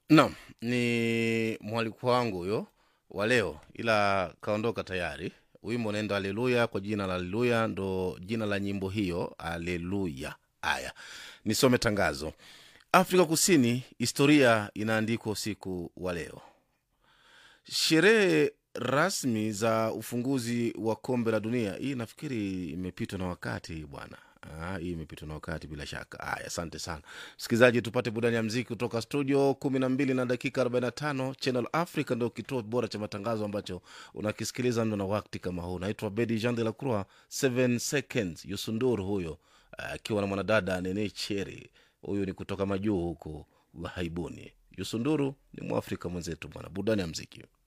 Naam, ni mwaliko wangu huyo wa leo, ila kaondoka tayari. Wimbo unaenda Haleluya kwa jina la Haleluya, ndo jina la nyimbo hiyo, Haleluya. Haya, nisome tangazo. Afrika Kusini, historia inaandikwa usiku wa leo. Sherehe rasmi za ufunguzi wa kombe la dunia, hii nafikiri imepitwa na wakati bwana. Ah, hii imepitwa na wakati bila shaka. Haya, asante sana msikilizaji, tupate burudani ya mziki kutoka studio kumi na mbili na dakika 45. Channel Africa ndio kituo bora cha matangazo ambacho unakisikiliza ndo na wakati kama huu. Naitwa Bedi Jean de la Croix, 7 seconds Yusunduru huyo akiwa na mwanadada Nene Cheri, huyu ni kutoka majuu huku ghaibuni. Yusunduru ni mwafrika mwenzetu bwana, burudani ya mziki.